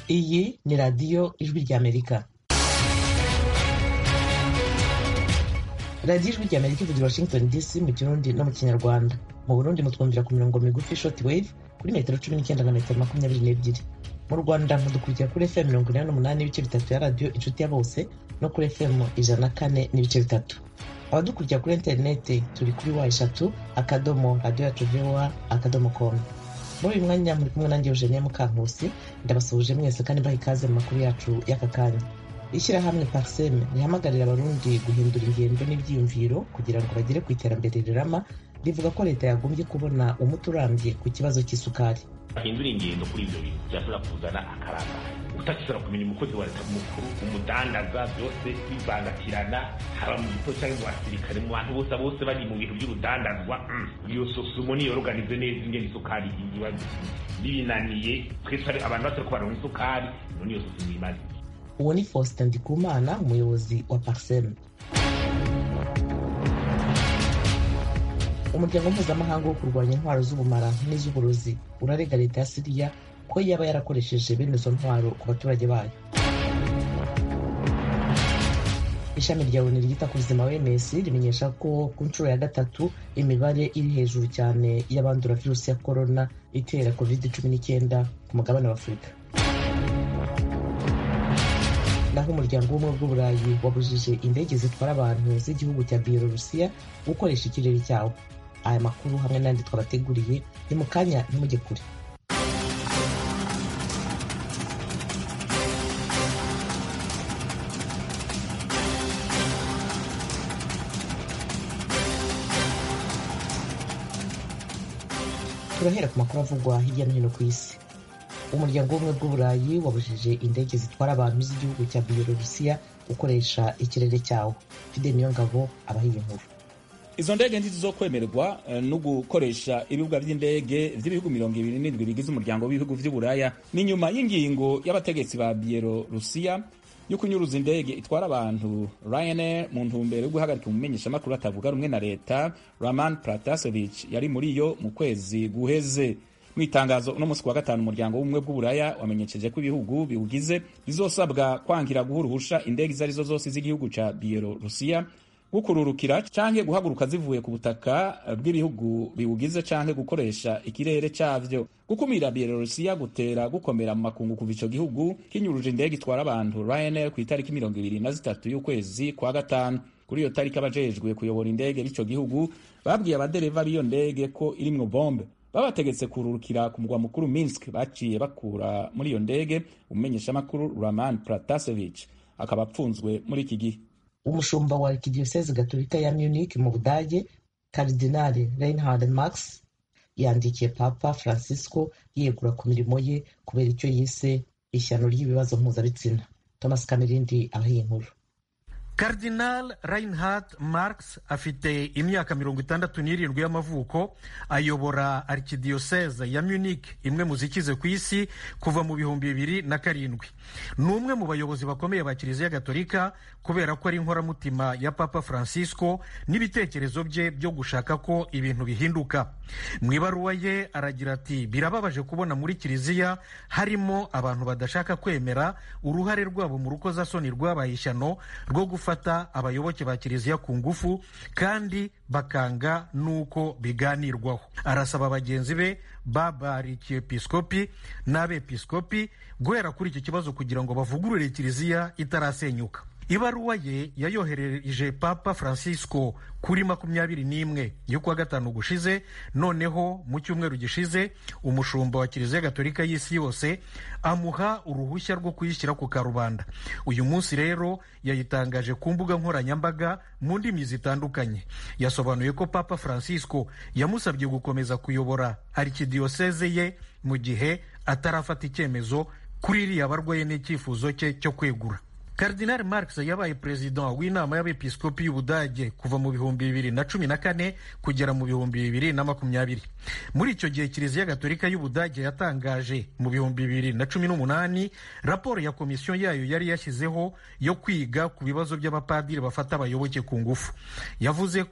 iyi ni radiyo ijwi ry'amerika radiyo ijwi ry'amerika ivugira washington dc mu kirundi no mu kinyarwanda mu burundi mutwumvira ku mirongo migufi short wave kuri metero cumi n'icyenda na metero makumyabiri n'ebyiri mu rwanda mudukurikira kuri fm mirongo inani n'umunani n'ibice bitatu ya radiyo inshuti ya bose no kuri fm ijana na kane n'ibice bitatu abadukurikira kuri interineti turi kuri wa eshatu akadomo radiyo yacu voa akadomo komu muri uyu mwanya muri kumwe nanjye eugenie mukankusi ndabasuhuje mwese kandi mbaha ikaze mu makuru yacu y'aka kanya ishyirahamwe parseme rihamagarira abarundi guhindura ingendo n'ibyiyumviro kugira ngo bagere ku iterambere rirama rivuga ko leta yagombye kubona umuti urambye ku kibazo cy'isukari bahindura ingendo kuri ibyo bintu byashobora kuzana akarama utakishobora kumenya umukozi wa leta mukuru umudandaza byose bivangatirana haba mu gipolisi cyangwa mu basirikare mu bantu bose bose bari mu bintu by'urudandazwa iyo sosumo niyo organize neza ingene isukari iba bibinaniye twese abantu bose ko baronka isukari none iyo sosumo imaze uwo ni faustin ndikumana umuyobozi wa parseme umuryango mpuzamahanga wo kurwanya intwaro z'ubumara n'iz'uburozi urarega leta ya siriya ko yaba yarakoresheje bene izo ntwaro ku baturage bayo ishami rya oni ryita ku buzima wms rimenyesha ko ku nshuro ya gatatu imibare iri hejuru cyane y'abandura virusi ya korona itera covid cumi n'icyenda ku mugabane wa afurika naho umuryango w'ubumwe bw'uburayi wabujije indege zitwara abantu z'igihugu cya biyelorusiya gukoresha ikirere cyawo aya makuru hamwe n'andi twabateguriye ni mu kanya ntimujye kure turahera ku makuru avugwa hirya no hino ku isi umuryango w'ubumwe bw'uburayi wabujije indege zitwara abantu z'igihugu cya biyelorusiya gukoresha ikirere cyawo fide niyo ngabo abahiye inkuru izo ndege ntizizokwemererwa no gukoresha ibibuga by'indege by'ibihugu mirongo ibiri n'indwi bigize umuryango w'ibihugu by'uburaya ni nyuma y'ingingo y'abategetsi ba biyelorusiya yo kunyuruza indege itwara abantu Ryanair mu ntumbero yo guhagarika umumenyeshamakuru atavuga rumwe na leta Raman Pratasevich yari muri yo mu kwezi guheze mu itangazo uno munsi wa gatanu umuryango w'ubumwe bw'uburaya wamenyesheje ko ibihugu biwugize bizosabwa kwangira guha uruhusha indege izo arizo zose z'igihugu ca biyelorusiya gukururukira canke guhaguruka zivuye ku butaka bw'ibihugu biwugize canke gukoresha ikirere cavyo gukumira biyelorusiya gutera gukomera mu makungu kuva ico gihugu kinyuruje indege itwara abantu Ryanair ku itariki mirongo ibiri na zitatu y'ukwezi kwa gatanu kuri iyo tariki abajejwe kuyobora indege b'ico gihugu babwiye abadereva b'iyo ndege ko irimwo bombe babategetse kururukira ku mugwa mukuru Minsk baciye bakura muri iyo ndege umumenyeshamakuru Raman Pratasevich akaba apfunzwe muri iki gihe umushumba wa arikidiyoseze gatolika ya munich mu budage karidinali reinhard max yandikiye papa francisco yegura ku mirimo ye kubera icyo yise ishyano ry'ibibazo mpuzabitsina thomas kamerindi abahiye inkuru Cardinal Reinhard Marx afite imyaka mirongo itandatu n'irindwi y'amavuko ayobora arikidiyoseze ya Munich imwe mu zikize ku isi kuva mu bihumbi bibiri na karindwi ni umwe mu bayobozi bakomeye ba kiliziya gatolika kubera ko ari inkoramutima ya papa francisco n'ibitekerezo bye byo gushaka ko ibintu bihinduka mu ibaruwa ye aragira ati birababaje kubona muri kiliziya harimo abantu badashaka kwemera uruhare rwabo mu rukozasoni rwabaye ishyano rwo gufata abayoboke ba kiliziya ku ngufu kandi bakanga n'uko biganirwaho arasaba bagenzi be b'abarikiepiskopi n'abepiskopi guhera kuri iki kibazo kugira ngo bavugurure kiliziya itarasenyuka ibaruwa ye yayohereje papa francisco kuri makumyabiri n'imwe y'ukwa gatanu gushize noneho mu cyumweru gishize umushumba wa kiliziya gatolika y'isi yose amuha uruhushya rwo kuyishyira ku karubanda uyu munsi rero yayitangaje ku mbuga nkoranyambaga mu ndimi zitandukanye yasobanuye ko papa francisco yamusabye gukomeza kuyobora arikidiyoseze ye mu gihe atarafata icyemezo kuri iriya barwaye n'icyifuzo cye cyo kwegura Cardinal Marx yabaye perezida w'inama y'abepiskopi y'Ubudage kuva mu bihumbi bibiri na cumi na kane kugera mu bihumbi bibiri na makumyabiri muri icyo gihe kiliziya gatolika y'Ubudage yatangaje mu bihumbi bibiri na cumi n'umunani raporo ya komisiyo yayo yari yashyizeho yo kwiga ku bibazo by'abapadiri bafata abayoboke ku ngufu yavuze ko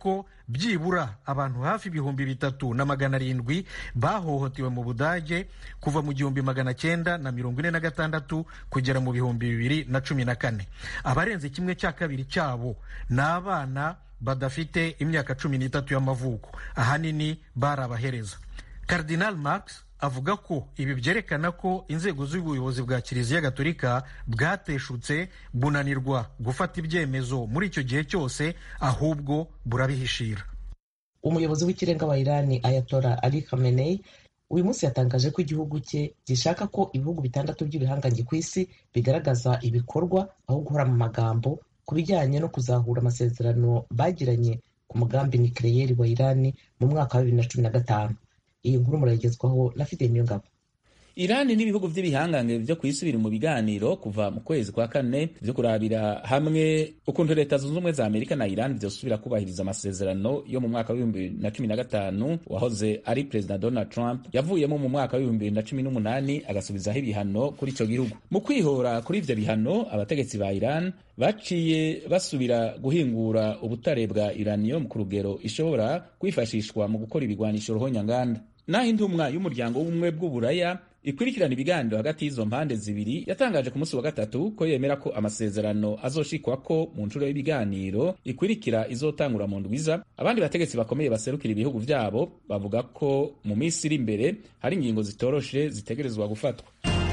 byibura abantu hafi ibihumbi bitatu na magana arindwi bahohotewe mu budage kuva mu gihumbi magana cyenda na mirongo ine na gatandatu kugera mu bihumbi bibiri na cumi na kane abarenze kimwe cya kabiri cyabo ni abana badafite imyaka cumi n'itatu y'amavuko ahanini bari abahereza Cardinal Marx avuga ko ibi byerekana ko inzego z'ubuyobozi bwa kiliziya gatolika bwateshutse bunanirwa gufata ibyemezo muri icyo gihe cyose ahubwo burabihishira umuyobozi w'ikirenga wa irani ayatora ali khamenei uyu munsi yatangaje ko igihugu cye gishaka ko ibihugu bitandatu by'ibihangange ku isi bigaragaza ibikorwa aho guhora mu magambo ku bijyanye no kuzahura amasezerano bagiranye ku mugambi nikireyeri wa irani mu mwaka wa bibiri na cumi na gatanu iyi nkuru murayigezwaho na fideli niyongabo irani n'ibihugu by'ibihangange byo ku isi biri mu biganiro kuva mu kwezi kwa kane byo kurabira hamwe ukuntu leta zunze ubumwe za amerika na irani byosubira kubahiriza amasezerano yo mu mwaka w'ibihumbi bibiri na cumi na gatanu wahoze ari perezida donald trump yavuyemo mu mwaka w'ibihumbi bibiri na cumi n'umunani agasubizaho ibihano kuri icyo gihugu mu kwihora kuri ibyo bihano abategetsi ba iran baciye basubira guhingura ubutare bwa uranium ku rugero ishobora kwifashishwa mu gukora ibigwanisho ruhonyanganda naho intumwa y'umuryango w'ubumwe bw'uburaya ikurikirana ibiganiro hagati y'izo mpande zibiri yatangaje ku munsi wa gatatu ko yemera ko amasezerano azoshikwa ko mu nshuro y'ibiganiro ikurikira izotangura mu ndwiza abandi bategetsi bakomeye baserukira ibihugu vyabo bavuga ko mu minsi iri imbere hari ingingo zitoroshe zitegerezwa gufatwa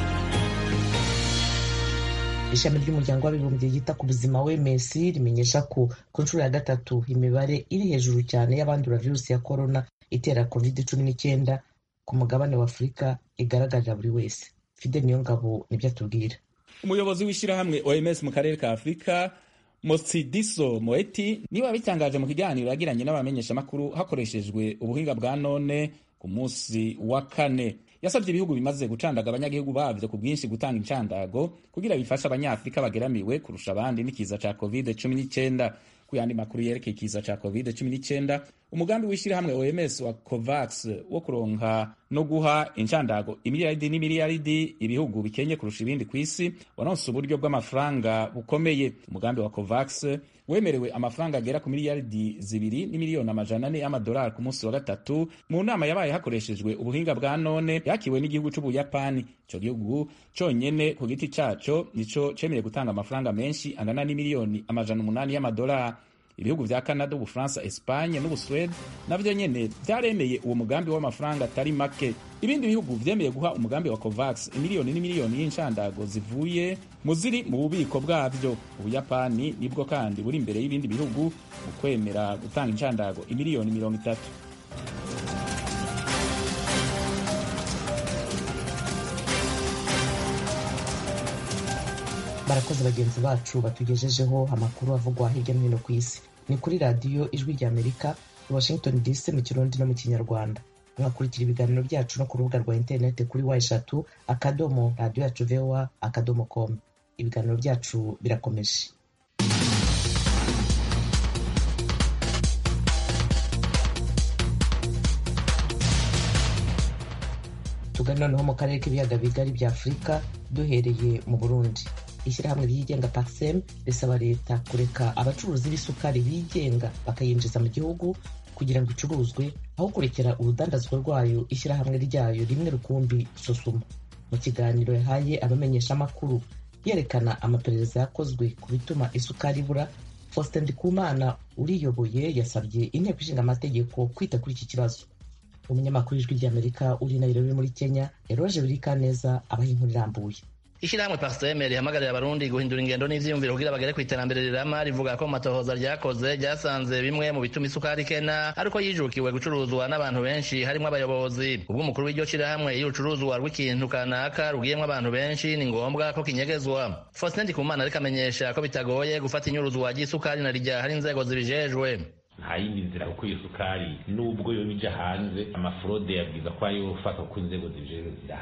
ishami ry'umuryango w'abibumbye ryita ku buzima wms rimenyesha ko ku nshuro ya gatatu imibare iri hejuru cyane y'abandura virusi ya korona itera covid cumi n'icyenda ku mugabane wa afurika igaragarira buri wese fidel niyongabo nibyo atubwira umuyobozi w'ishyirahamwe oms mu karere ka afurika motsidiso moeti niwe wabitangaje mu kiganiro yagiranye n'abamenyeshamakuru hakoreshejwe ubuhinga bwa none ku munsi wa kane yasabye ibihugu bimaze gucandaga abanyagihugu bavyo ku bwinshi gutanga incandago kugira bifashe abanyafurika bageramiwe kurusha abandi n'ikiza ca covid 19 ku yandi makuru yerekeye ikiza ca covid 19 umugambi w'ishyirahamwe oms wa covax wo kuronka no guha incandago imiliyaridi n'imiliyaridi ibihugu bikenye kurusha ibindi ku isi waronse uburyo bw'amafaranga bukomeye umugambi wa covax wemerewe amafaranga agera ku miliyaridi zibiri n'imiliyoni amajana ane y'amadolari ku munsi wa gatatu mu nama yabaye hakoreshejwe ubuhinga bwa none yakiwe n'igihugu c'ubuyapani ico gihugu conyene ku giti caco nico cemeye gutanga amafaranga menshi angana n'imiliyoni amajana umunani y'amadolari ibihugu vya canada ubufaransa espanye n'ubuswede navyo nyene vyaremeye uwo mugambi w'amafaranga atari make ibindi bihugu vyemeye guha umugambi wa covax imiliyoni n'imiliyoni y'inshandago zivuye mu ziri mu bubiko bwavyo ubuyapani nibwo kandi buri imbere y'ibindi bihugu mu kwemera gutanga inshandago imiliyoni mirongo itatu barakoze bagenzi bacu batugejejeho amakuru avugwa hirya no hino ku isi ni kuri radiyo ijwi rya amerika i washington dc mu kirundi no mu kinyarwanda mwakurikira ibiganiro byacu no ku rubuga rwa interineti kuri wa eshatu akadomo radiyo yacu voa akadomo com ibiganiro byacu birakomeje tugana noneho mu karere k'ibiyaga bigari bya afurika duhereye mu burundi ishyirahamwe ryigenga paxem risaba leta kureka abacuruzi b'isukari bigenga bakayinjiza mu gihugu kugira ngo icuruzwe aho kurekera urudandazwa rwayo ishyirahamwe ryayo rimwe rukumbi susuma mu kiganiro yahaye abamenyeshamakuru yerekana amaperereza yakozwe ku bituma isukari ibura faustin ndikumana uriyoboye yasabye inteko ishinga amategeko kwita kuri iki kibazo umunyamakuru w'ijwi ry'amerika uri nairobi muri kenya yaroje birikaneza abaha inkuru irambuye ishyirahamwe pasiteme rihamagarira abarundi guhindura ingendo n'ivyiyumviro kugira bagere ku iterambere rirama rivuga ko mu matohoza ryakoze ryasanze bimwe mu bituma isukari ikena ariko yijukiwe gucuruzwa n'abantu benshi harimo abayobozi ubwo umukuru w'iryo shirahamwe iyo urucuruzwa rw'ikintu kanaka rugiyemwo abantu benshi ni ngombwa ko kinyegezwa faustin ndikumana ariko amenyesha ko bitagoye gufata inyuruzwa ry'isukari na rijya hari inzego zibijejwe nta yindi nzira kuko iyo sukari nubwo yo ija hanze amafurode yabwiza ko ayo fata kuko inzego zibijejwe zirahari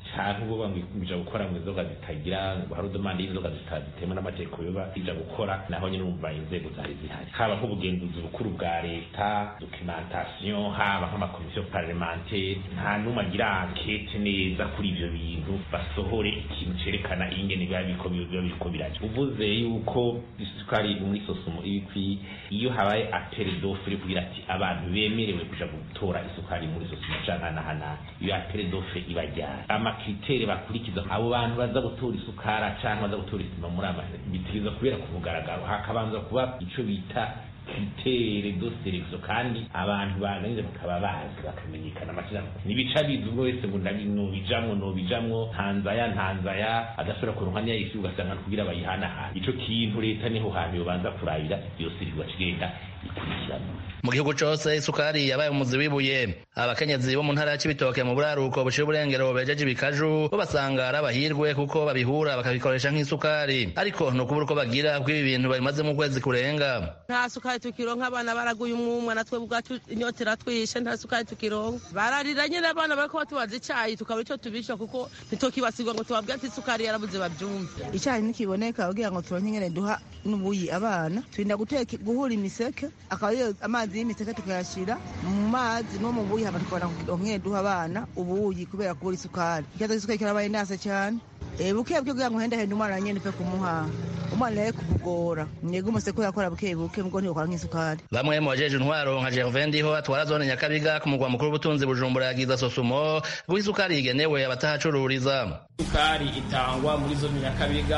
canke uvuga ngo bija gukora ngo inzoga zitagira ngo hari udomande y'inzoga zitemewe n'amategeko yoba ija gukora naho nyene urumva inzego zari zihari haba nk'ubugenzuzi bukuru bwa leta documentation haba nk'amakomisiyo parlementaire nta n'umwe agira ankete neza kuri ivyo bintu basohore ikintu cerekana ingene biba biriko biba biriko biraja uvuze yuko isukari muri sosumo ibikwiye iyo habaye apere d'offre kugira ati abantu bemerewe kuja gutora isukari muri sosumo canke nahana iyo apere d'offre ibajyana amakritere bakurikiza abo bantu baza gutora isukara canke baza gutora isima muri ama bitiza kubera ku mugaragaro hakabanza kuba ico bita kritere do selection kandi abantu baganiriza bakaba bazi bakamenyekana amashirahamwe nibica bizi ubwo wese ngo nobijamwo nobijamwo ntanzaya ntanzaya adashobora kuronka niya yisi ugasanga kugira bayihanahana ico kintu leta niho hantu yobanza kurabira yose irigwa kigenda ikurikirana mu gihugu cose isukari yabaye umuzi wibuye abakenyezi bo mu ntara ya cibitoke mu buraruko bushira uburengero bejeje ibikaju bo basanga ari abahirwe kuko babihura bakabikoresha nk'isukari ariko ni ukubura uko bagira kuko ibi bintu babimazemo ukwezi kurenga nta sukari tukironka abana baraguye umwumwa natwe ubwacu inyota iratwishe nta sukari tukironka bararira nyine abana bariko batubaza icayi tukaba ico tubisha kuko ntitokibasirwa ngo tubabwire ati isukari yarabuze bavyumve icyayi nikiboneka kugira ngo turonke ingene duha n'ubuyi abana turinda guteka guhura imiseke akaba ariyo amazi y'imiseke tukayashira mu mazi no mu buyi hama tukabona kugira ngo duha abana ubuyi kubera kubura isukari ikibazo c'isukari kirabaye nase cyane buke buke kugira ngo uhendahende umwana nyene pe kumuha umwana nawe kumugora mwebwe umuseko yakora buke buke mugo ntiyokora nk'isukari bamwe mu bajeje intwaro nka Gervin Ndiho atwara zone Nyakabiga ku mugwa mukuru w'ubutunzi Bujumbura yagiza sosumo guha isukari igenewe abatahacururiza isukari itangwa muri zone Nyakabiga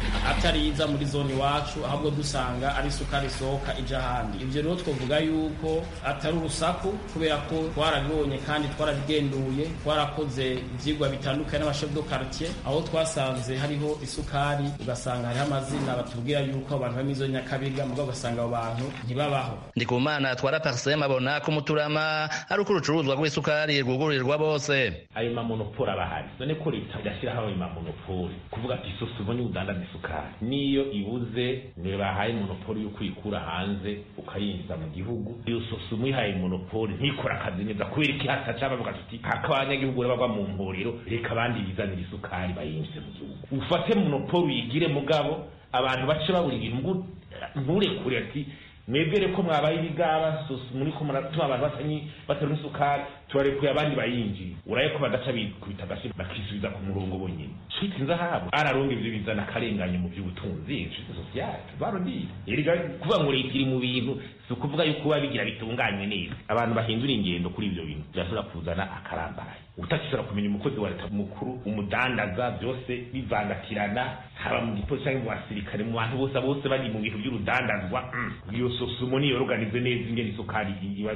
atari iza muri zone iwacu ahubwo dusanga ari isukari isohoka ija ahandi ivyo rero twovuga yuko atari urusaku kubera ko twarabibonye kandi twarabigenduye twarakoze ivyigwa bitandukanye n'abashef do quartier aho twasanze hariho isukari ugasanga hariho amazina batubwira yuko abantu bari muri zone nyakabiga mugabo ugasanga abo bantu ntibabaho ndikumana atwara parsem abona ko umuturama ari uko urucuruzwa rw'isukari rwugururirwa bose ayo mamonopoli aba ahari none ko leta idashyiraho ayo mamonopoli kuvuga ati isosi ubonye udandaza isukari niyo ibuze ntibahaye monopoli yo kuyikura hanze ukayinjiza mu gihugu iyo sosi umuyihaye monopoli ntikora akazi neza kubera iki hataca bavuga tuti haka abanyagihugu bagwa mu mporero reka abandi bizanira isukari bayinjize mu gihugu ufate monopoli uyigire mugabo abantu bace babura ibintu nturekure ati mwebwere ko mwabaye ibigaba sosi muri ko muratuma abantu batanyi batari isukari tubarekuye abandi bayinjiye uraye ko badaca bikubita agashi bakisubiza ku murongo bonyine shiti nzahabo araronga ivyo bizana akarenganye mu vy'ubutunzi shiti sosiyale barondire erega kuvuga ngo leta iri mu bintu si ukuvuga yuko biba bigira bitunganywe neza abantu bahindura ingendo kuri ivyo bintu birashobora kuzana akarambaye utakishobora kumenya umukozi wa leta mukuru umudandaza byose bivangatirana haba mu gipolisi cyangwa mu basirikare mu bantu bose bose bari mu bintu by'urudandazwa iyo sosumo niyo organize neza ingene isukari iba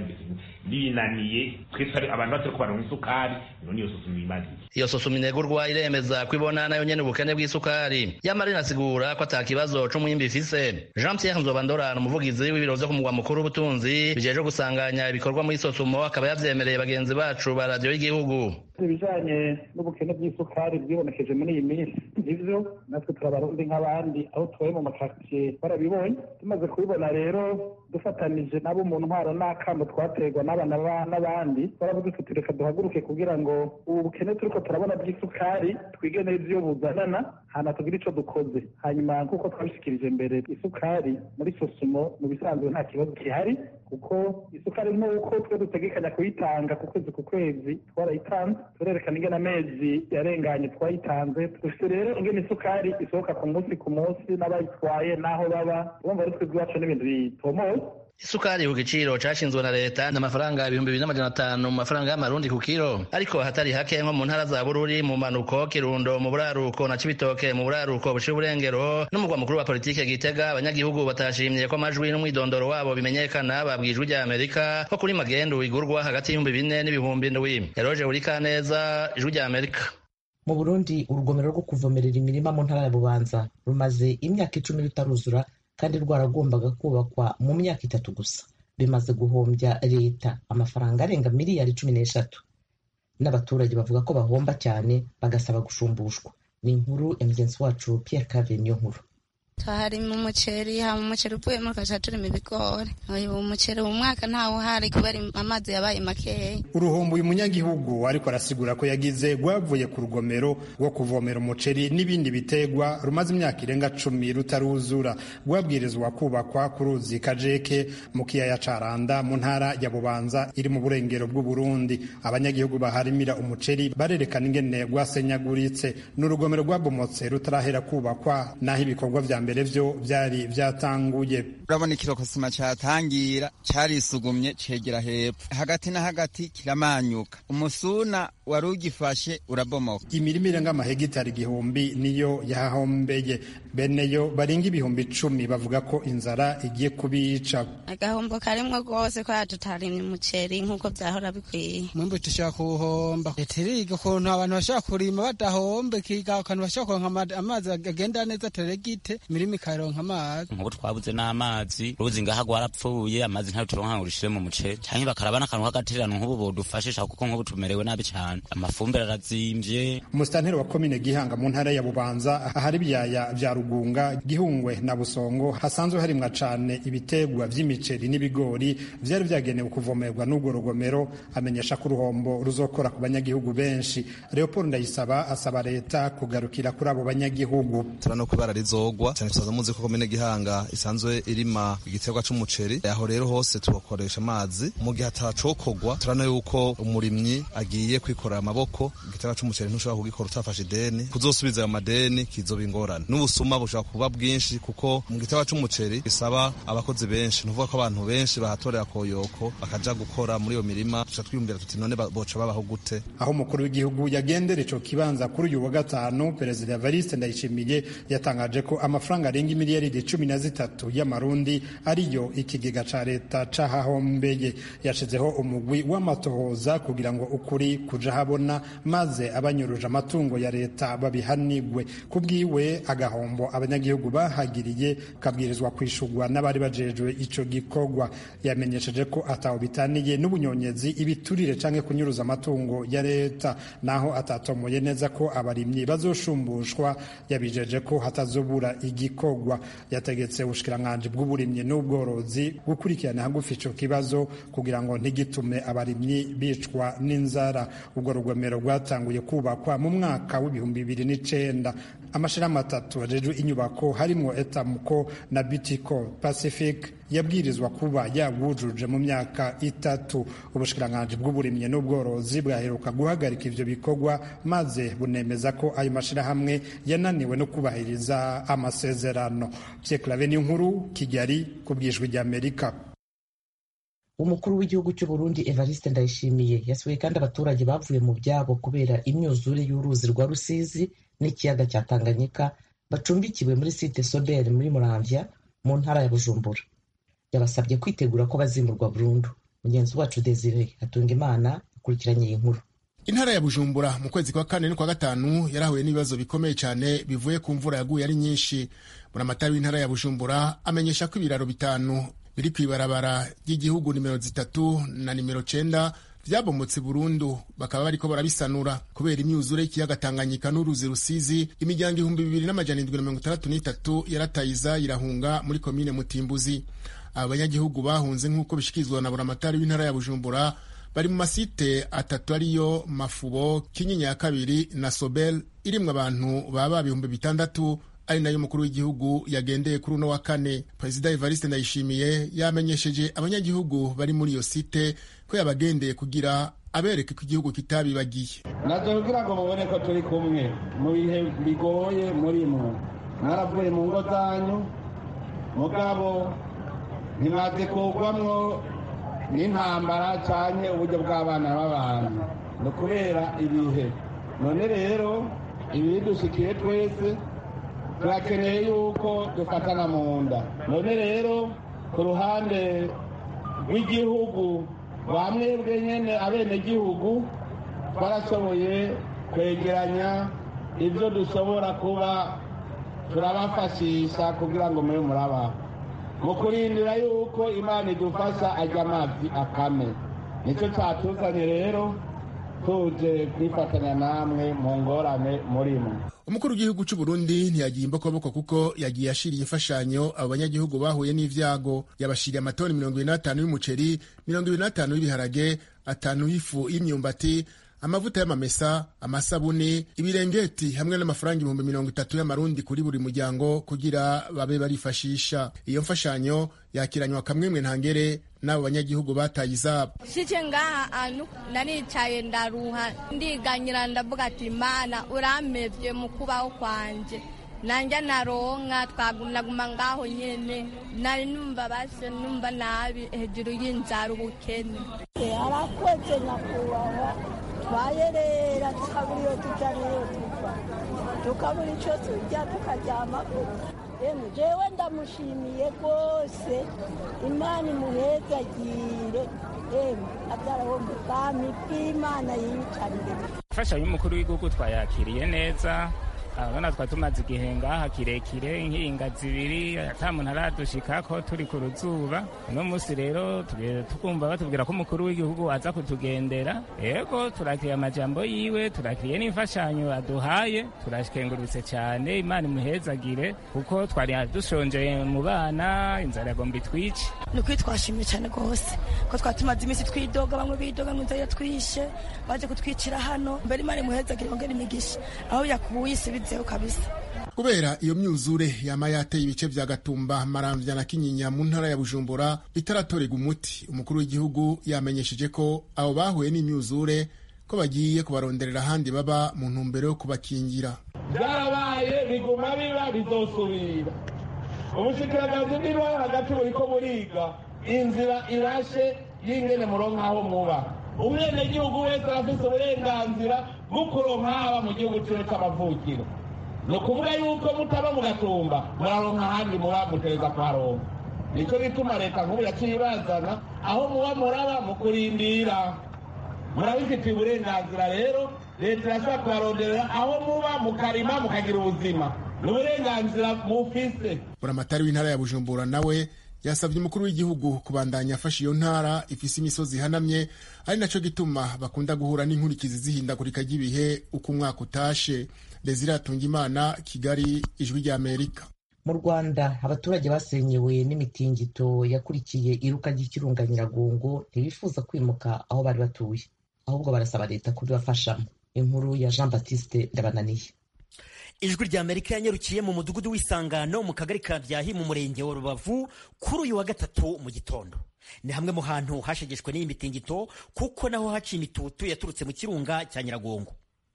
binaniye twese abantu batari kubaronka isukari none iyo sosumo imaniye iyo sosumo inegurwa iremeza ko ibona nayo nyene ubukene bw'isukari yamara inasigura ko ata kibazo c'umwimbi ifise jean pierre nzobandorana umuvugizi w'ibiro vyo ku mugwa mukuru w'ubutunzi bijeje gusanganya ibikorwa muri sosumo akaba yavyemereye bagenzi bacu ba radiyo y'igihugu ibijanye n'ubukene bw'isukari bwibonekeje muri iyi minsi nivyo natwe turabarundi nk'abandi aho tubaye mu makaritsiye barabibonye tumaze kubibona rero dufatanije nabo mu ntwaro n'akamo twaterwa n'abana n'abandi baravuga tuti reka duhaguruke kugira ngo ubu bukene turiko turabona bw'isukari twige neza iyo buzanana hana tugire ico dukoze hanyuma nk'uko twabishikirije mbere isukari muri sosumo mu bisanzwe nta kibazo gihari kuko isukari nk'uko twe dutegekanya kuyitanga ku kwezi ku kwezi twarayitanze turerekana ingene amezi yarenganye twayitanze dufite rero ingene isukari isohoka ku munsi ku munsi n'abayitwaye n'aho baba urumva ari twebwe iwacu n'ibintu bitomoye isukari ku giciro cashinzwe na leta n'amafaranga ibihumbi bibiri n'amajana atanu mu mafaranga y'amarundi ku kiro ariko hatari hake nko mu ntara za bururi mu manuko kirundo mu buraruko na cibitoke mu buraruko buciye uburengero n'umugwa mukuru wa politike gitega abanyagihugu batashimye ko amajwi n'umwidondoro wabo bimenyekana babwijwe rya amerika ko kuri magendu igurwa hagati y'ibihumbi bine n'ibihumbi ndwi eroje urikaneza ijwi rya amerika mu burundi urugomero rwo kuvomerera imirima mu ntara ya bubanza rumaze imyaka icumi rutaruzura kandi rwaragombaga kubakwa mu myaka itatu gusa bimaze guhombya leta amafaranga arenga miliyari cumi n'eshatu n'abaturage bavuga ko bahomba cyane bagasaba gushumbushwa ni inkuru ya mugenzi wacu Pierre Cave niyo nkuru twaharima umuceri hama umuceri uvuyemo tugaca turima ibigori uyu umuceri uyu mwaka ntawo uhari kubera amazi yabaye makeya uruhombo uyu munyagihugu ariko arasigura ko yagize rwavuye ku rugomero rwo kuvomera umuceri n'ibindi bitegwa rumaze imyaka irenga cumi rutaruzura rwabwirizwa kubakwa ku ruzi kajeke mu kiyaya ca randa mu ntara ya bubanza iri mu burengero bw'uburundi abanyagihugu baharimira umuceri barerekana ingene rwasenyaguritse ni urugomero rwabomotse rutarahera kubakwa naho ibikorwa vya mbere vyo vyari vyatanguye urabona ikirokosima catangira carisugumye cegera hepfo hagati na hagati kiramanyuka umusuna wari ugifashe urabomoka imirima irenga amahegitari igihumbi niyo yahahombeye beneyo barenga ibihumbi icumi bavuga ko inzara igiye kubica agahombo karimwo rwose ko tutarimye umuceri nk'uko vyahora bikwiye mwimbu tushaka kuwuhomba leta iriga ukuntu abantu bashobora kurima badahomba ikiga akantu bashobora kuronka amazi agenda neza teregite imirima ikaronka amazi nk'ubu twabuze n'amazi uruzi ngaha rwarapfuye amazi ntayo turonka ngo rushire mu muceri canke bakaraba n'akantu k'agatererano nk'ubu bodufashisha kuko nk'ubu tumerewe nabi cane amafumbire arazimvye umusitanteri wa komine gihanga mu ntara ya bubanza ahari ibyaya vya rugunga gihungwe na busongo hasanzwe harimwa cane ibitegwa vy'imiceri n'ibigori vyari vyagenewe kuvomerwa n'urwo rugomero amenyesha ko uruhombo ruzokora ku banyagihugu benshi leopold ndayisaba asaba leta kugarukira kuri abo banyagihugu turano kubara rizogwa cyane tusaza muzi ko komine gihanga isanzwe irima igiterwa c'umuceri aho rero hose tubakoresha amazi mu gihe atacokogwa turano yuko umurimyi agiye kwikorera amaboko igiterwa c'umuceri ntushobora kugikora utafashe ideni kuzosubiza ayo madeni kizoba ingorane n'ubusuma bushobora kuba bwinshi kuko mu giterwa c'umuceri bisaba abakozi benshi nuvuga ko abantu benshi bahatorera koyoko bakaja gukora muri iyo mirima tuca twiyumvira tuti none boca babaho gute aho umukuru w'igihugu yagendera ico kibanza kuri uyu wa gatanu perezida evariste ndayishimiye yatangaje ko amafaranga arenga imiliyaridi cumi na zitatu y'amarundi ariyo ikigega ca leta cahahombeye yashizeho umugwi w'amatohoza kugira ngo ukuri kuja habona maze abanyuruje amatungo ya leta babihanigwe kubwiwe agahombo abanyagihugu bahagiriye kabwirizwa kwishurwa n'abari bajejwe ico gikorwa yamenyesheje ko ataho bitaniye n'ubunyonyezi ibiturire canke kunyuruza amatungo ya leta naho atatomoye neza ko abarimyi bazoshumbushwa yabijeje ko hatazobura igikorwa yategetse ubushikiranganji bw'uburimyi n'ubworozi gukurikirana hagufi ico kibazo kugira ngo ntigitume abarimyi bicwa n'inzara ubwo rugomero rwatanguye kubakwa mu mwaka w'ibihumbi bibiri n'icenda amashirahamwe atatu ajejwe inyubako harimwo etamuko na bitico pacific yabwirizwa kuba yabwujuje mu myaka itatu ubushikiranganji bw'uburimyi n'ubworozi bwaheruka guhagarika ivyo bikorwa maze bunemeza ko ayo mashirahamwe yananiwe no kubahiriza amasezerano pyeklave n'inkuru kigali ku bwijwi ry'amerika umukuru w'igihugu cy'u Burundi Evariste Ndayishimiye yasuye kandi abaturage bavuye mu byabo kubera imyuzure y'uruzi rwa Rusizi n'ikiyaga cya Tanganyika bacumbikiwe muri site Sobel muri Muramvya mu ntara ya Bujumbura yabasabye kwitegura ko bazimurwa burundu mugenzi wacu Desire Hatungimana akurikiranye iyi nkuru intara ya bujumbura mu kwezi kwa kane n'ukwa gatanu yarahuye n'ibibazo bikomeye cyane bivuye ku mvura yaguye ari nyinshi buramatari w'intara ya bujumbura amenyesha ko ibiraro bitanu biri ku ibarabara ry'igihugu nimero zitatu na nimero cenda vyabomotse burundu bakaba bariko barabisanura kubera imyuzure y'ikiyaga tanganyika n'uruzi rusizi imiryango ibihumbi bibiri n'amajana indwi na mirongo itandatu n'itatu yaratayiza irahunga muri komine mutimbuzi aba banyagihugu bahunze nk'uko bishikirizwa na buramatari w'intara ya bujumbura bari mu masite atatu ariyo mafubo kinyinya ya kabiri na sobel irimwo abantu baba ibihumbi bitandatu ari nayo umukuru w'igihugu yagendeye kuri uno wa kane perezida evariste ndayishimiye yamenyesheje abanyagihugu bari muri iyo site ko yabagendeye kugira abereke ko igihugu kitabibagiye naje kugira ngo mubone ko turi kumwe mu bihe bigoye muri mwe mwaravuye mu ngo zanyu mugabo ntimaze kugwamwo n'intambara cyane uburyo bw'abana b'abantu ni ukubera ibihe none rero ibidushikiye twese turakeneye yuko dufatana mu nda none rero ku ruhande rw'igihugu rwa mwebwe nyine abenegihugu twarashoboye kwegeranya ibyo dushobora kuba turabafashisha kugira ngo mube murabaho mu kurindira yuko imana idufasha ajya amazi akame nicyo cyatuzanye rero tuje kwifatanya namwe mu ngorane murimo umukuru w'igihugu cy'u Burundi ntiyagiye imbokoboko kuko yagiye ashiriye imfashanyo abo banyagihugu bahuye n'ivyago yabashiriye amatoni mirongo ibiri n'atanu y'umuceri mirongo ibiri n'atanu y'ibiharage atanu y'ifu y'imyumbati amavuta y'amamesa amasabuni ibirengeti hamwe n'amafaranga ibihumbi mirongo itatu y'amarundi kuri buri muryango kugira babe barifashisha iyo mfashanyo yakiranywa kamwemwe ntangere n'abo banyagihugu bataye izabo shike ngaha anu naricaye ndaruha ndiganyira ndavuga ati mana uramevye mu kubaho kwanje nanja naronka twagumaguma ngaho nyene nari numva base numva nabi hejuru y'inzara ubukene arakoze nyakubahwa twayerera tukabura iyo tuja n'iyo tuva tukabura ico turya tukaryamako emwe jewe ndamushimiye rwose imana imuhezagire emwe abyaraho mu bwami bw'imana yiyicarire imfashanyo y'umukuru w'igihugu twayakiriye neza abana twa tumaze igihe ngaha kirekire nk'inga zibiri ata muntu aradushikako turi ku ruzuba uno munsi rero tukumva batubwira ko umukuru w'igihugu aza kutugendera yego turakiriye amajambo yiwe turakiriye n'imfashanyo aduhaye turashikengurutse cyane imana imuhezagire kuko twari dushonje mu bana inzara yagomba itwice ni ukuri twashimye cyane rwose ko twari tumaze iminsi twidoga bamwe bidoga ngo inzara yatwishe baje kutwicira hano mbere imana imuhezagire yongera imigisha aho yakubuye isi bizeho kabisa kubera iyo myuzure yama yateye ibice vya gatumba maramvya na kinyinya mu ntara ya bujumbura bitaratorega umuti umukuru w'igihugu yamenyesheje ko abo bahuye n'imyuzure ko bagiye kubaronderera ahandi baba mu ntumbero yo kubakingira byarabaye biguma biba bizosubira ubushikiranganje bw'ibo hagati buriko buriga inzira irashe y'ingene muronka aho muba umwenegihugu wese arafise uburenganzira bwo kuronka haba mu gihugu ciwe c'amavukiro ni ukuvuga yuko mutaba mu gatumba muraronka ahandi muba mutereza kuharonka nico gituma leta nkuru yaciye ibazana aho muba muraba mu kurindira murabifitiye uburenganzira rero leta irashobora kubaronderera aho muba mukarima mukagira ubuzima ni uburenganzira mufise buramatari w'intara ya bujumbura nawe yasabye umukuru w'igihugu kubandanya afasha iyo ntara ifise imisozi ihanamye ari naco gituma bakunda guhura n'inkurikizi zihindagurika ry'ibihe uko umwaka utashe desire imana kigali ijwi rya amerika mu rwanda abaturage basenyewe n'imitingito yakurikiye iruka ry'ikirunga nyiragongo ntibifuza kwimuka aho bari batuye ahubwo barasaba leta kubibafashamo inkuru ya jean baptiste ndabananiye ijwi rya amerika yanyarukiye mu mudugudu w'isangano mu kagari ka byahi mu murenge wa rubavu kuri uyu wa gatatu mu gitondo ni hamwe mu hantu hashegeshwe n'iyi mitingito kuko naho haciye imitutu yaturutse mu kirunga cya nyiragongo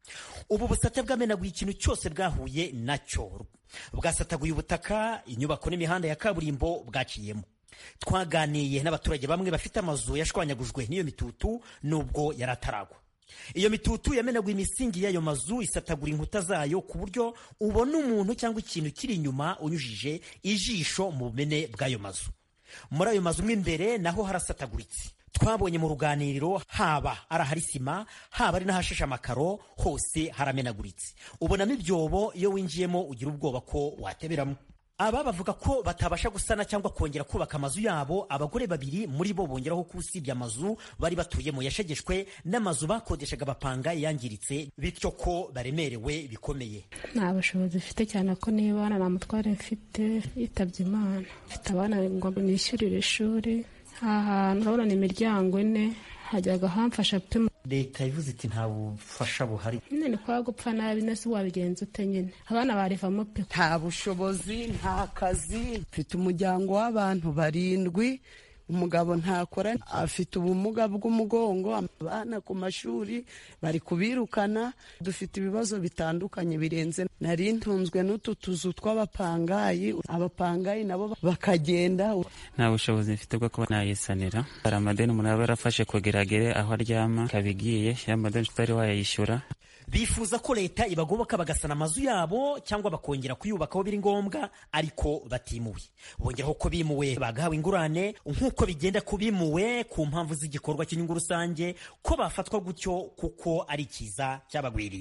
ubu busate bwamenaguye ikintu cyose bwahuye nacyo bwasataguye ubutaka inyubako n'imihanda ya kaburimbo bwaciyemo twaganiye n'abaturage bamwe bafite amazu yashwanyagujwe n'iyo mitutu nubwo yari ataragwa iyo mitutu yamenaguye imisingi y'ayo mazu isatagura inkuta zayo ku buryo ubona umuntu cyangwa ikintu kiri inyuma unyujije ijisho mu bumene bw'ayo mazu muri ayo mazu mo imbere naho harasataguritse twabonye mu ruganiriro haba ari ahari sima haba ari n'ahashashe amakaro hose haramenaguritse ubonamo ibyobo iyo winjiyemo ugira ubwoba ko wateberamo aba bavuga ko batabasha gusana cyangwa kongera kubaka amazu yabo abagore babiri muri bo bongeraho ko usibye amazu bari batuyemo yashegeshwe n'amazu bakodeshaga bapanga yangiritse bityo ko baremerewe bikomeye nta bushobozi mfite cyane ko niba abana nta mutware mfite yitabye imana mfite abana ngo nishyurire ishuri aha hantu urabona ni imiryango ine hajyaga hamfasha pe leta ivuze iti nta bufasha buhari nyine ni kwa gupfa nabi nese wabigenza ute nyine abana barivamo pe nta bushobozi nta kazi mfite umuryango w'abantu barindwi umugabo ntakora afite ubumuga bw'umugongo abana ku mashuri bari kubirukana dufite ibibazo bitandukanye birenze nari ntunzwe n'utu tuzu tw'abapangayi abapangayi nabo bakagenda nta bushobozi mfite bwo kuba nayisanira hari amadeni umuntu aba yarafashe kugeragere aho aryama kabigiye ya madeni tutari wayayishyura bifuza ko leta ibagoboka bagasana amazu yabo cyangwa bakongera kuyubaka aho biri ngombwa ariko batimuwe bongeraho ko bimuwe bagahawe ingurane nk'uko bigenda ku bimuwe ku mpamvu z'igikorwa cy'inyungu rusange ko bafatwa gutyo kuko ari ikiza cyabagwiriye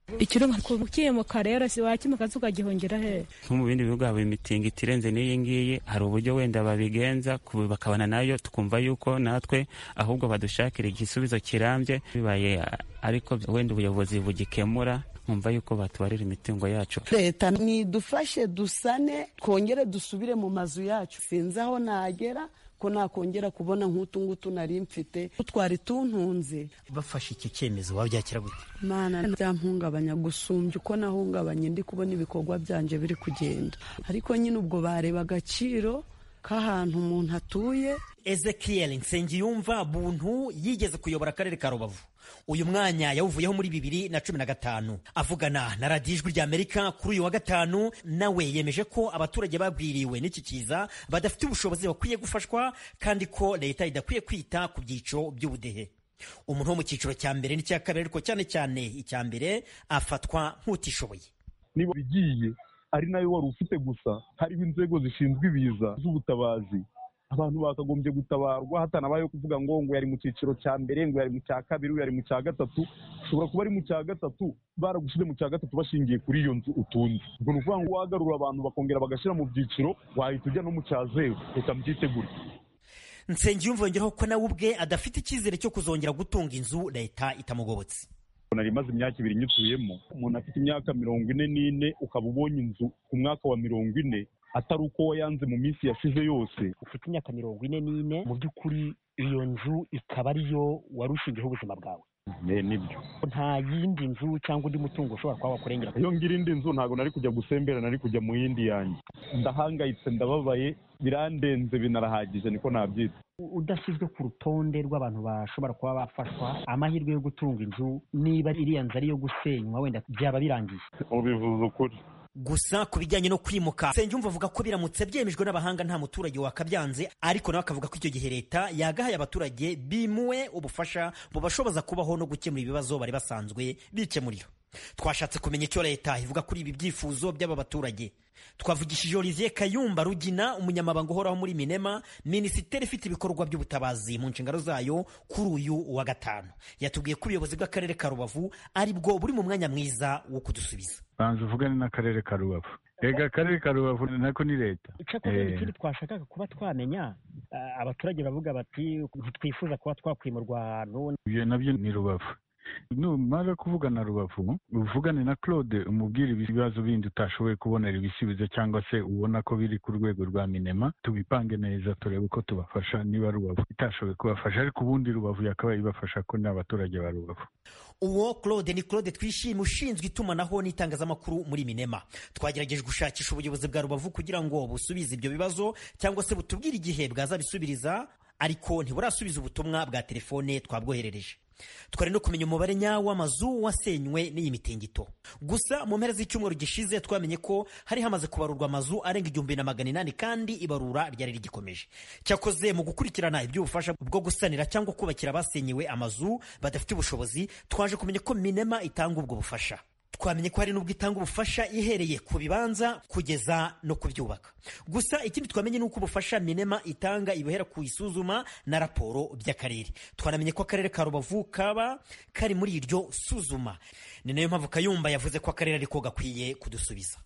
ikiro kukimuka rero si wakimuka ukagihungira he nko mu bindi bihugu haba imitingito irenze n'iyi ngiyi hari uburyo wenda babigenza bakabona nayo tukumva yuko natwe ahubwo badushakira igisubizo kirambye bibaye ariko wenda ubuyobozi bugikemura nkumva yuko batubarira imitungo yacu leta nidufashe dusane twongere dusubire mu mazu yacu sinzi aho nagera ko nakongera kubona nk'utu ngutu nari mfite twari tuntunze bafashe iki cyemezo wabyakira gute mana byampungabanya gusumbya uko nahungabanye ndi kubona ibikorwa byanje biri kugenda ariko nyine ubwo bareba agaciro k'ahantu umuntu atuye ezekiel nsengiyumva buntu yigeze kuyobora akarere ka rubavu uyu mwanya yawuvuyeho muri bibiri na cumi na gatanu avugana na radiyo ijwi ry'amerika kuri uyu wa gatanu nawe yemeje ko abaturage babwiriwe n'iki kiza badafite ubushobozi bakwiye gufashwa kandi ko leta idakwiye kwita ku byiciro by'ubudehe umuntu wo mu cyiciro cya mbere n'icya kabiri ariko cyane cyane icya mbere afatwa nk'utishoboye niba bigiye ari nayo wari ufite gusa hariho inzego zishinzwe ibiza z'ubutabazi abantu bakagombye gutabarwa hatanabayeho kuvuga ngo ngo yari mu cyiciro cya mbere ngo yari mu cya kabiri yari mu cya gatatu ushobora kuba ari mu cya gatatu baragushyize mu cya gatatu bashingiye kuri iyo nzu utunze ubwo ni ukuvuga ngo wagarura abantu bakongera bagashyira mu byiciro wahita ujya no mu cya zeru reka mbyitegure nsengiyumva yongeraho ko nawe ubwe adafite icyizere cyo kuzongera gutunga inzu leta itamugobotse nari imaze imyaka ibiri nyituyemo umuntu afite imyaka mirongo ine n'ine ukaba ubonye inzu ku mwaka wa mirongo ine atari uko wayanze mu minsi yashize yose ufite imyaka mirongo ine n'ine mu by'ukuri iyo nzu ikaba ariyo wari ushingiyeho ubuzima bwawe nibyo nta yindi nzu cyangwa undi mutungo ushobora kuba wakurengera iyo ngira indi nzu ntabwo nari kujya gusembera nari kujya mu yindi yanjye ndahangayitse ndababaye birandenze binarahagije niko nabyita udashyizwe ku rutonde rw'abantu bashobora kuba bafashwa amahirwe yo gutunga inzu niba iriya nzu ari iyo gusenywa wenda byaba birangiye ubivuze ukuri gusa ku bijyanye no kwimuka Nsengiyumva avuga ko biramutse byemejwe n'abahanga nta muturage wakabyanze ariko nawe akavuga ko icyo gihe leta yagahaye abaturage bimuwe ubufasha bubashoboza kubaho no gukemura ibibazo bari basanzwe bikemurira twashatse kumenya icyo leta ivuga kuri ibi byifuzo by'aba baturage twavugishije olivier kayumba rugina umunyamabanga uhoraho muri minema minisiteri ifite ibikorwa by'ubutabazi mu nshingano zayo kuri uyu wa gatanu yatubwiye ko ubuyobozi bw'akarere ka rubavu ari bwo buri mu mwanya mwiza wo kudusubiza banza uvugane n'akarere ka rubavu rega akarere ka rubavu nako ni leta icyakora ikindi twashakaga kuba twamenya abaturage bavuga bati ntitwifuza kuba twakwimurwa ahantu ibyo nabyo ni rubavu numara kuvugana rubavu uvugane na claude umubwire ibibazo bindi utashoboye kubonera ibisubizo cyangwa se ubona ko biri ku rwego rwa minema tubipange neza turebe uko tubafasha niba rubavu itashoboye kubafasha ariko ubundi rubavu yakabaye ibafasha ko ni abaturage ba rubavu uwo claude ni claude twishime ushinzwe itumanaho n'itangazamakuru muri minema twagerageje gushakisha ubuyobozi bwa rubavu kugira ngo busubize ibyo bibazo cyangwa se butubwire igihe bwazabisubiriza ariko ntiburasubiza ubutumwa bwa telefone twabwoherereje twari no kumenya umubare nyawo w'amazu wasenywe n'iyi mitingito gusa mu mpera z'icyumweru gishize twamenye ko hari hamaze kubarurwa amazu arenga igihumbi na magana inani kandi ibarura ryari rigikomeje cyakoze mu gukurikirana iby'ubufasha bwo gusanira cyangwa kubakira abasenyewe amazu badafite ubushobozi twaje kumenya ko minema itanga ubwo bufasha twamenye ko hari n'ubwo itanga ubufasha ihereye ku bibanza kugeza no kubyubaka gusa ikindi twamenye ni uko ubufasha minema itanga ibuhera ku isuzuma na raporo by'akarere twanamenye ko akarere ka rubavu kaba kari muri iryo suzuma ni nayo mpamvu kayumba yavuze ko akarere ariko gakwiye kudusubiza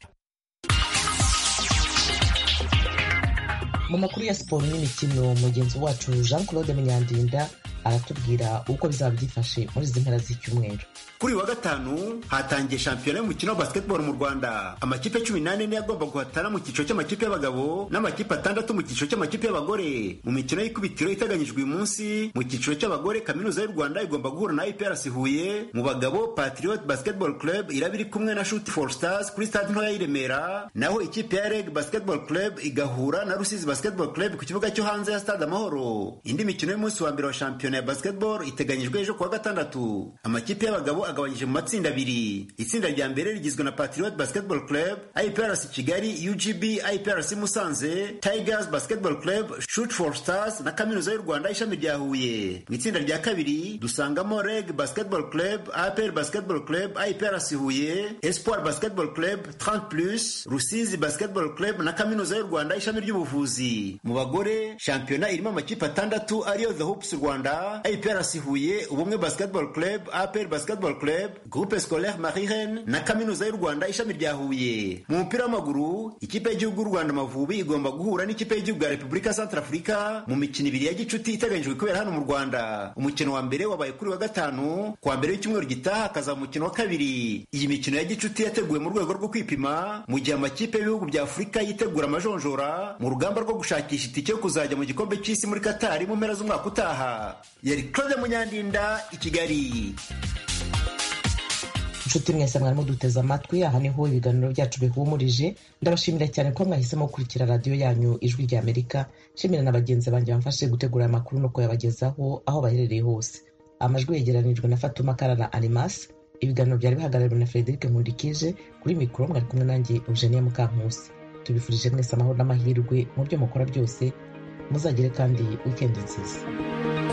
mu makuru ya siporo n'imikino mugenzi wacu jean claude munyandinda aratubwira uko bizaba byifashe muri izi mpera z'icyumweru kuri uyu wa gatanu hatangiye shampiyona y'umukino wa basketball mu rwanda amakipe cumi n'ane niyo agomba guhatana mu cyiciro cy'amakipe y'abagabo n'amakipe atandatu mu cyiciro cy'amakipe y'abagore mu mikino y'ikubitiro iteganyijwe uyu munsi mu cyiciro cy'abagore kaminuza y'u rwanda igomba guhura na iprc huye mu bagabo patriot basketball club iraba iri kumwe na shoot for stars kuri stade ntoya y'i remera naho ikipe ya reg basketball club igahura na rusizi basketball club ku kibuga cyo hanze ya stade amahoro indi mikino y'umunsi wa mbere wa shampiyona ya basketball iteganyijwe ejo kuwa gatandatu amakipe y'abagabo agabanyije mu matsinda abiri itsinda rya mbere rigizwe na patriot basketball club iprc kigali ugb iprc musanze tigers basketball club shoot for stars na kaminuza y'u rwanda ishami rya huye mu itsinda rya kabiri dusangamo reg basketball club apr basketball club iprc huye espoir basketball club 30 plus rusizi basketball club na kaminuza y'u rwanda ishami ry'ubuvuzi mu bagore shampiyona irimo amakipe atandatu ariyo the hoops rwanda rwanda iprc huye ubumwe basketball club apr basketball club groupe scolaire marihen na kaminuza y'u rwanda ishami rya huye mu mupira w'amaguru ikipe y'igihugu y'u rwanda amavubi igomba guhura n'ikipe y'igihugu ya repubulika centrafurika mu mikino ibiri ya gicuti iteganyijwe kubera hano mu rwanda umukino wa mbere wabaye kuri wa gatanu kuwa mbere w'icyumweru gitaha hakazaba umukino wa kabiri iyi mikino ya gicuti yateguwe mu rwego rwo kwipima mu gihe amakipe y'ibihugu bya afurika yitegura amajonjora mu rugamba rwo gushakisha itike yo kuzajya mu gikombe cy'isi muri katari mu mpera z'umwaka utaha yari claude munyandinda i kigali inshuti mwese mwarimo duteze amatwi aha niho ibiganiro byacu bihumurije ndabashimira cyane ko mwahisemo gukurikira radiyo yanyu ijwi rya amerika nshimira na bagenzi banjye bamfashe gutegura aya makuru no kuyabagezaho aho baherereye hose amajwi yegeranijwe na fatuma kara na animas ibiganiro byari bihagarariwe na frederic nkundikije kuri mikoro mwari kumwe nanjye eugenia mukankusi tubifurije mwese amahoro n'amahirwe mu byo mukora byose muzagire kandi wikendi nziza